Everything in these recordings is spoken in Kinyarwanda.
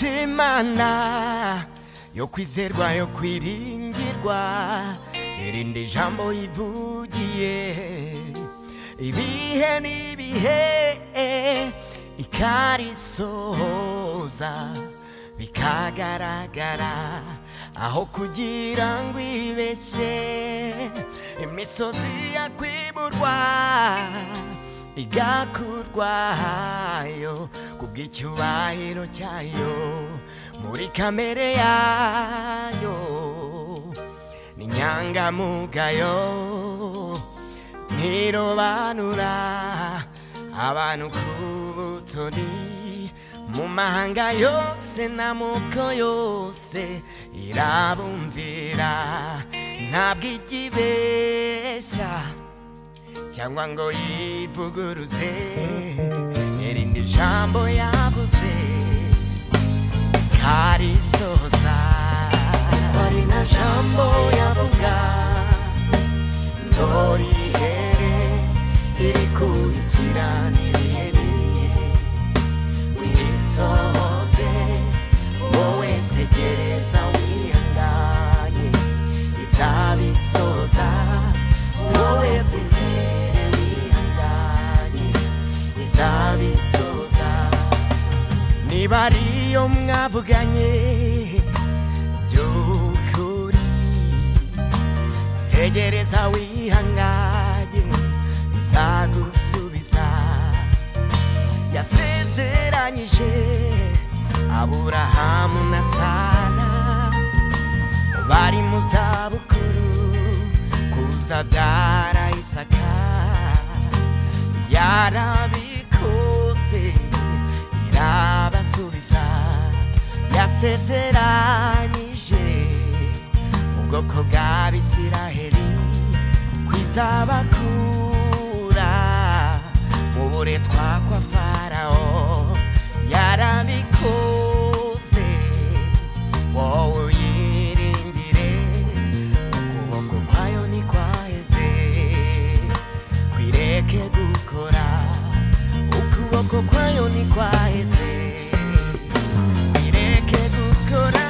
y'Imana yo kwizerwa yo kwiringirwa irindi jambo ivugiye ibihe n'ibihe ikarisohoza bikagaragara aho kugira ngo ibeshye imisozi yakwiburwa igakurwayo ku bw'icyubahiro cyayo muri kamere yayo ni inyangamugayo ntirobanura abantu ku butoni mu mahanga yose n'amoko yose irabumvira ntabwo ijya ibeshya cyangwa ngo yivuguruze irindi jambo yabuze karisoza hari na jambo yavuga ntorihere iri kurikirana ibihe n'ibihe wisoze wowe tegereza wihanganye izabisoza wowe byizere wihanganye izabisoza niba ariyo mwavuganye by'ukuri tegereza wihanganye izagusubiza yasezeranyije aburahamu na sara bari mu zabukuru kuzabyara isaka yarabikoze irabasubiza yasezeranyije ubwoko bw'abisiraheli kwizabakura mu buretwa kwa farawo yarabikoze wowe uyiringire ukuboko kwayo ntikwaheze kwireke gukora ukuboko kwayo ntikwaheze kwireke gukora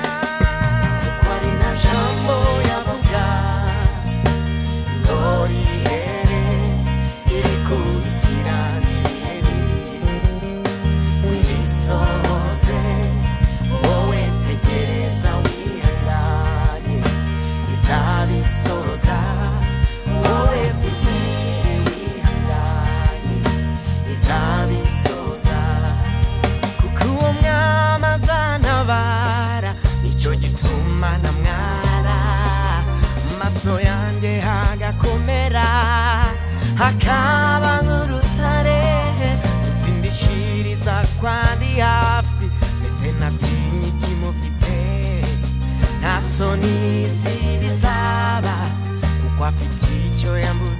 kuko ari na jambo yavuga ntorihere iri kubikirana ibihe n'ibihe wisoze wowe tegereza wihangane izabisoza wowe byizere wihangane izabisoza kuko uwo mwami azantabara nicyo gituma namwara mu maso yanjye hagakomera hakaba nk'urutare nzindishiriza kwandi hafi mbese ntatinye ikimufite nta soni zibizaba kuko afite icyo yambuye